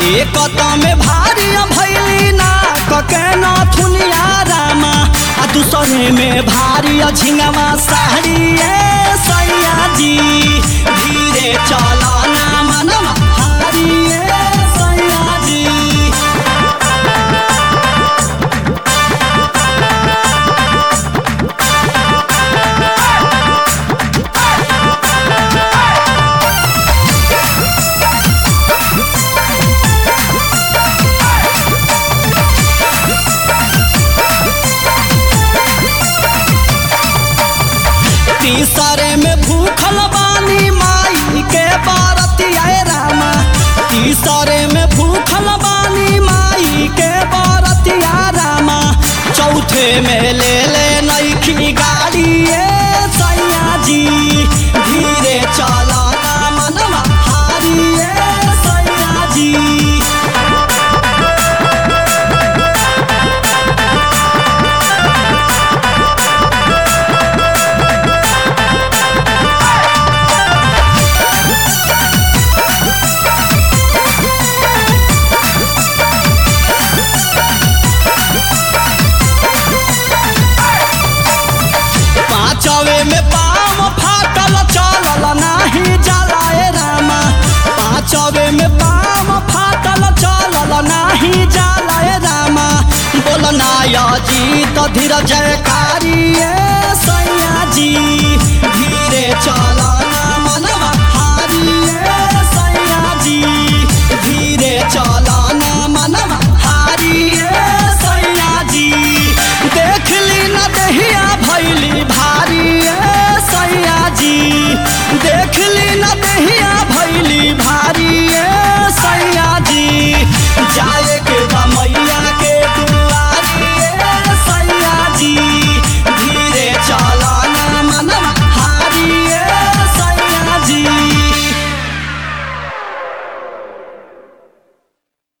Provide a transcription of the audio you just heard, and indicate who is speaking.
Speaker 1: एक में भारी भैली ना कके न थुनिया रामा आ दूसरे में भारी झिंगवा साड़ी ए सैया जी धीरे चला ना मनवा हारी ए सैया जी तीसरे में भूखल बानी माई के बारतिया रामा तीसरे में भूखल बानी माई के बारतिया रामा चौथे में ले ले नईखी गाड़ी ए सैया जी धीरे चला ना मनवा हारी ए सैया जी पांचवे में पाम फाटल चलल नाही जलाए रामा पांचवे में पाम फाटल चलल नाही जलाए रामा बोलना या जी तो धीरज का